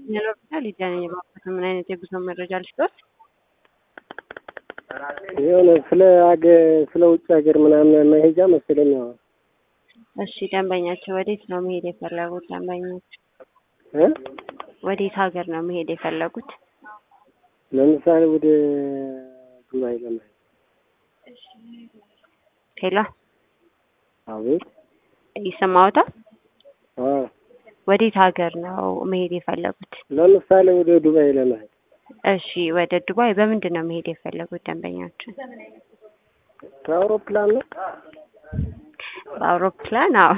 ይኖርብታል ሊዳነኝ የባኩት ምን አይነት የጉዞ መረጃ ልስጦት? የሆነ ስለ ሀገር ስለ ውጭ ሀገር ምናምን መሄጃ መሰለኝ። አዎ። እሺ ደንበኛቸው ወዴት ነው መሄድ የፈለጉት? ደንበኞች እ ወዴት ሀገር ነው መሄድ የፈለጉት? ለምሳሌ ወደ ዱባይ ለመሄድ። ሄሎ አቤት። ይሰማዎታል? አዎ። ወዴት ሀገር ነው መሄድ የፈለጉት? ለምሳሌ ወደ ዱባይ ለመሄድ። እሺ ወደ ዱባይ በምንድን ነው መሄድ የፈለጉት ደንበኛችን? በአውሮፕላን ነው። በአውሮፕላን? አዎ